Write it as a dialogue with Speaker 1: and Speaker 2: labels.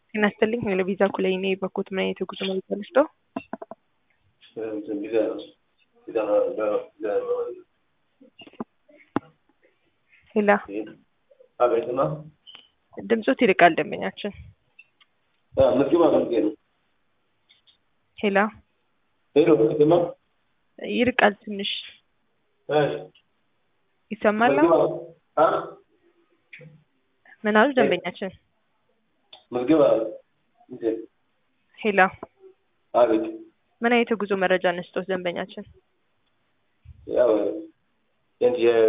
Speaker 1: ጤና ይስጥልኝ ለቪዛ ኩላይ እኔ በኩት ምን አይነት የጉዞ መረጃ ልስጠው?
Speaker 2: ቪዛ ቪዛ
Speaker 1: ሄላ
Speaker 2: አቤትና
Speaker 1: ድምፆት ይርቃል ደንበኛችን።
Speaker 2: ምዝግባ ምዝጌ ነው
Speaker 1: ሄላ
Speaker 2: ሄሎ ከተማ
Speaker 1: ይርቃል ትንሽ ይሰማል። ምን አሉ ደንበኛችን?
Speaker 2: ምዝግባ
Speaker 1: ሄላ
Speaker 2: አቤት
Speaker 1: ምን አይነት የጉዞ መረጃ እንስጦት ደንበኛችን?
Speaker 2: ያው